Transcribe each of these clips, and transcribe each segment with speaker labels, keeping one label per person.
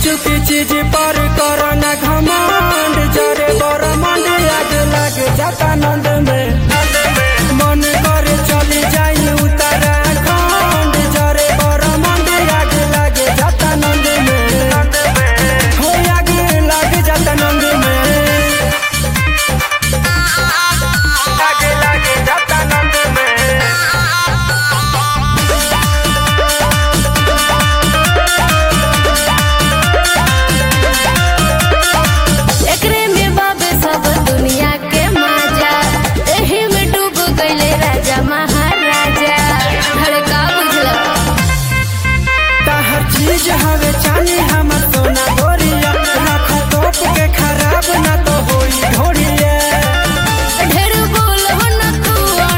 Speaker 1: चुकी चीज पर करना घमंड जरे बरमंड आग लग जाता नंद में मन करे चली जाई उत्तराखंड जरे बरमंड आग लग जाता नंद में हो आग लग जाता नंद में आग लग जाता नंद में
Speaker 2: एकरे में बाबे सब दुनिया के मजा एही में डूब गईले राजा महाराजा अरे का बुझला
Speaker 1: हर चीज हवे चाली हमर सोना गोरिया रख तोप के खराब ना तो होई ढोरिया
Speaker 2: ढेर बोल हो न तू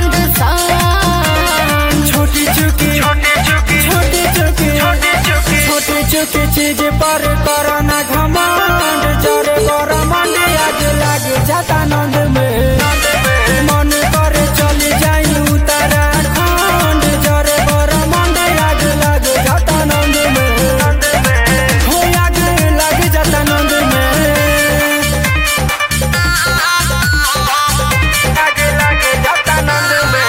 Speaker 2: अंडसान
Speaker 1: छोटी चुकी छोटी चुकी छोटी चुकी छोटी चुकी छोटी चुकी चीज पर करना घमंड जरे बरमंड आग लग जाता नंद में मन करे चली जाई उत्तराखंड जरे बरमंड आग लग जाता नंद में हो आग लग जाता नंद में आग लग जाता नंद में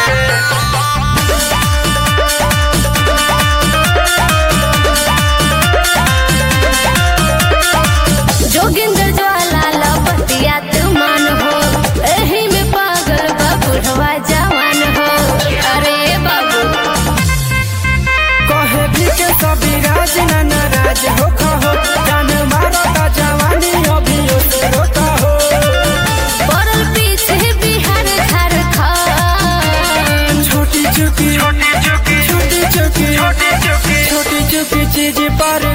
Speaker 2: जोगिंदर ज्वाला लपटिया तुमान हो एही में पागल बा बुढ़वा जवान हो अरे बाबू
Speaker 1: कहे भी के सभी राज न नाराज हो कहो जान मारो का जवानी अभी से रोता हो
Speaker 2: पड़ल पीछे बिहार झारखंड
Speaker 1: छोटी चुकी छोटी चुकी छोटी चुकी छोटी चुकी छोटी चुकी चीज पर